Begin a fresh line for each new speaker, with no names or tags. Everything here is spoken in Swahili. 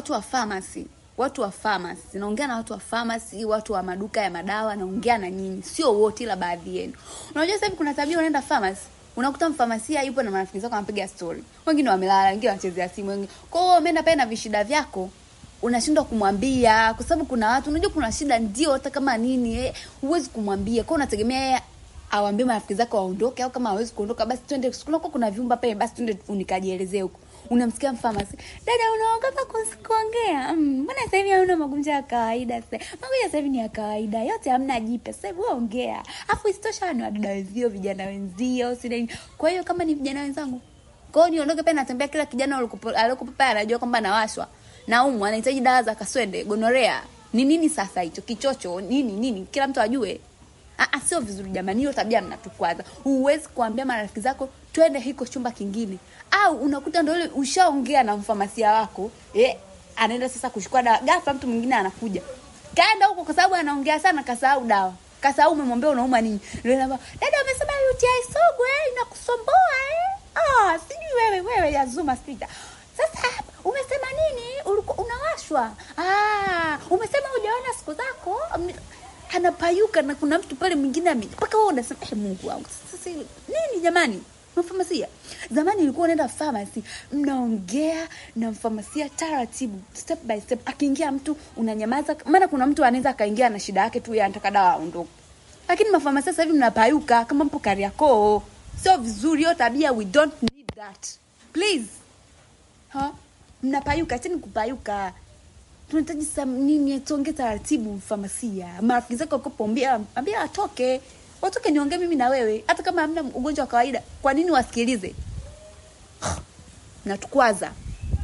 watu wa pharmacy watu wa pharmacy naongea na watu wa pharmacy watu wa maduka ya madawa naongea na nyinyi sio wote ila baadhi yenu unajua sasa hivi kuna tabia unaenda pharmacy unakuta mfamasia yupo na marafiki zako anapiga story wengine wamelala wengine wanachezea simu wengine kwa hiyo umeenda pale na vishida vyako unashindwa kumwambia kwa sababu kuna watu unajua kuna shida ndio hata kama nini eh, huwezi kumwambia kwa hiyo unategemea yeye awambie marafiki zako waondoke au kama hawezi kuondoka basi twende kunakuwa kuna vyumba pale basi twende nikajielezee huko unamsikia mfamasi dada unaogopa kus- kuongea Mm, mbona sasa hivi hauna magonjwa ya kawaida sasa magonjwa sasa hivi ni ya kawaida yote hamna jipe sasa hivi wewe ongea afu isitosha ni wadada wenzio vijana wenzio si nini kwa hiyo kama ni vijana wenzangu kwa hiyo niondoke pale natembea kila kijana alikupo- aliyekupa pale anajua kwamba nawashwa naumwa anahitaji dawa za kaswende gonorea ni nini sasa hicho kichocho nini nini kila mtu ajue Ah, ah, sio vizuri jamani, hiyo tabia mnatukwaza. Huwezi kuambia marafiki zako twende hiko chumba kingine, au unakuta ndio ile ushaongea na mfamasia wako eh, anaenda sasa kuchukua dawa, ghafla mtu mwingine anakuja, kaenda huko kwa sababu anaongea sana, kasahau dawa, kasahau umemwambia unauma nini, ndio inaambia dada, amesema UTI sugu eh, inakusumbua eh, ah, sijui wewe wewe ya Zuma sita sasa umesema nini? Ulikuwa unawashwa? Ah, umesema hujaona siku zako? Am- Anapayuka na kuna mtu pale mwingine ame- mpaka wewe unasema eh, Mungu wangu sasa hili- nini jamani? Mfamasia zamani ilikuwa unaenda pharmacy, mnaongea na mfamasia taratibu, step by step. Akiingia mtu unanyamaza, maana kuna mtu anaweza akaingia na shida yake tu, yeye anataka dawa aondoke. Lakini mafamasia sasa hivi mnapayuka kama mpo Kariakoo, sio vizuri hiyo tabia. We don't need that please ha mnapayuka cheni kupayuka tunahitaji sam nini tuongee taratibu famasia marafiki zako wakopombia ambia watoke watoke niongee mimi na wewe hata kama hamna ugonjwa wa kawaida kwa nini wasikilize natukwaza